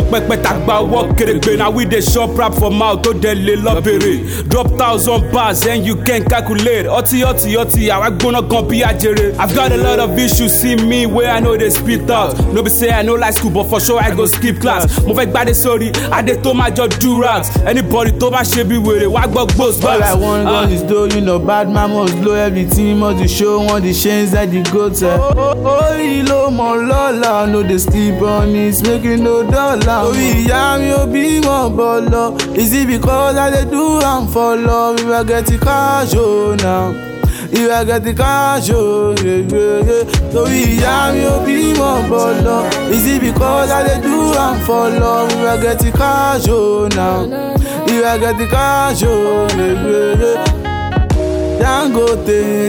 tó pẹpẹ tàgbà ọwọ́ kèrègbè na we dey chop rap for mouth tó dẹ̀ lé lọ́bẹ̀rẹ̀ drop thousand bars and you can calculate ọtí ọtí ọtí àwa gbóná gan bí ajere i've got a lot of issues see me wey i no dey spit out no be say i no like school but for sure i go skip class mo fẹ́ gbádé sórí adé tó máa jọ durax anybody tó bá ṣe bí wèrè wá gbọ́ gbòs All I want gun is dough, you know bad man must blow everything must dey show want the chains that the goat ẹ. Orí ló mọ lọ́la, no dey sleep on it, make you no dollar. Orí ìyá mi ò bímọ bọ̀lọ̀, is it because I dey do am for love? If I get the cash oh now. If I get the cash oh yeah, yeah, yeah. Torí ìyá mi ò bímọ bọ̀lọ̀, is it because I dey do am for love? If I get the cash oh now. If I get the cash oh yeah, yeah, yeah. Dangote,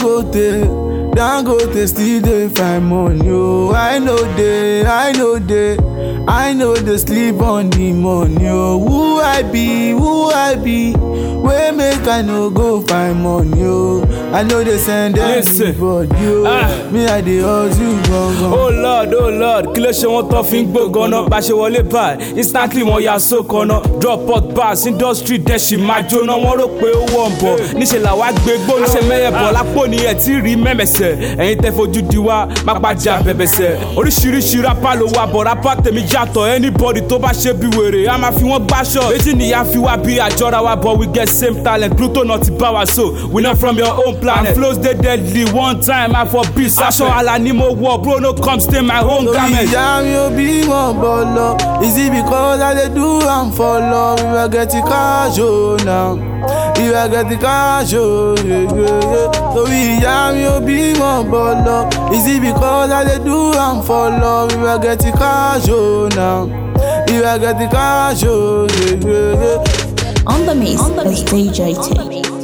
Dangote, Dangote still dey find money o. I know dey, I know dey, I know dey sleep on the money o. Who I be, who I be, wey make I no go find money o. I no dey send Listen, anybody o. ah. Me I dey hustle gangan. oh lord oh lord kí ló ṣe wọn tán fi ń gbógan náà bá ṣe wọlé báyìí instantly wọn ya sókan náà drop pot bars industry dẹ́sì máa jóná wọn rò pé ó wọ̀ ń bọ̀ níṣẹ́ làwa gbé gbóná ṣe mẹ́yẹ bọ̀ lápò ní ẹ̀ tí rí mẹ́mẹ̀sẹ̀ ẹ̀yin tẹ́ fojú di wá má pàjá bẹ̀bẹ̀sẹ̀ oríṣiríṣi rápá ló wà bọ̀ rápá tèmi yàtọ̀ anybody tó bá ṣe bí wèrè a máa fi wọ́n gbáṣọ méjì nìyá fi wá bí àjọra wa but we get same talent pluto náà ti bá wa so we not from your own planet and flows dey deadly one time i for peace aṣọ àlà ni mo wọ bro no come stain my own Torí garment. ìyá mi ò bímọ bọ̀lọ̀, is it because I dey do am for love? If I get the cash oh now, if I get the cash oh yeah, yeah, yeah. Torí ìyá mi ò bímọ bọ̀lọ̀, is it because I dey do am for love? If I get the cash oh now, if I get the cash oh yeah, yeah, yeah. On the mix is DJ T.